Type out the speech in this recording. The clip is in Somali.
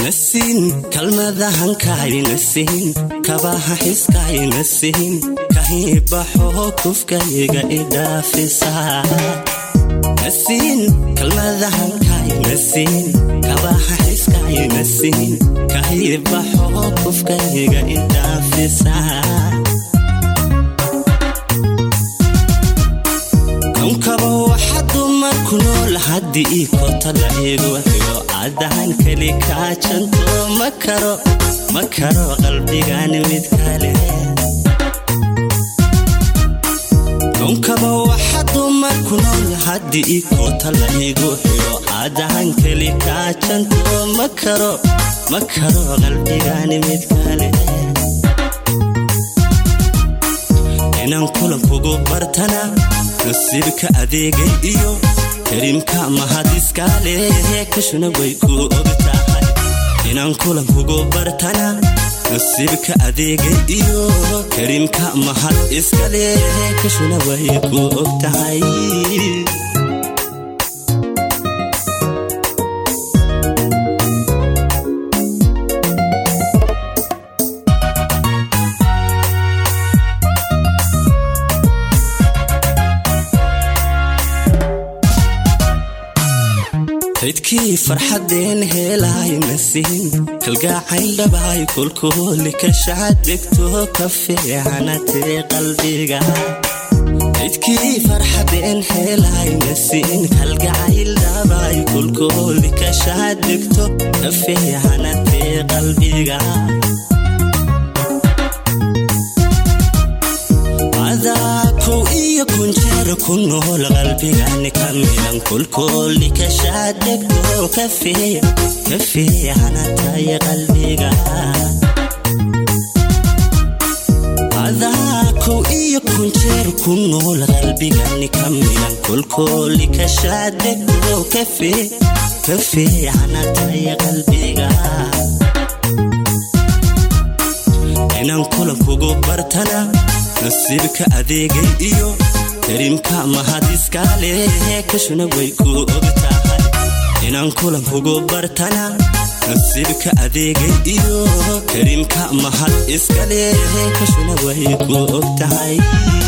nasiin kalmadahankayna siin kabaha xiskayna siin kahibaxoo kufkayga idhaafisa nasiin kalmadahankayna siin kabaha xiskayna siin kahibaxoo kufkayga idhaafisa konkaba waxa dumarku nool haddii ii kota la eego xigo cadahan keli kaajanto ma karo ma karo qalbigan mid kale konkaba waxa dumarku nool haddii ii kota la eego xigo cadahan keli kaajanto ma karo ma karo qalbigan mid kale inaan kulankugu bartana nasiibka adeegay iyo kariimka mahadiskaale kashuna way ku og tahay inaan kulankugu bartana nasiibka adeegay iyo kariimka mahad iskale kashuna way ku og tahay cidkii farxadeen heelahay nasiin kalgaacayl dhabaay kulkuuli ka shacadegto ka fiicanatee qalbiga cidkii farxadeen heelahay nasiin kalgacayl dhabaay kulkuuli ka shacadegto ka fiicanatee qalbiga kow iyo kunjeer ku nool qalbigani ka midan kulkooli ka shaadegto ka fiicanatay qalbiga adaa kow iyo kunjeer ku nool qalbigani ka midan kulkooli ka shaadegto ka fiicanatay qalbiga inaan kulankugu bartana nasiibka adeegay iyo kariimka mahadiskaale kashuna way ku og tahay inaan kulankugu bartana nasiibka adeegay iyo kariimka mahad iskale kashuna way ku og tahay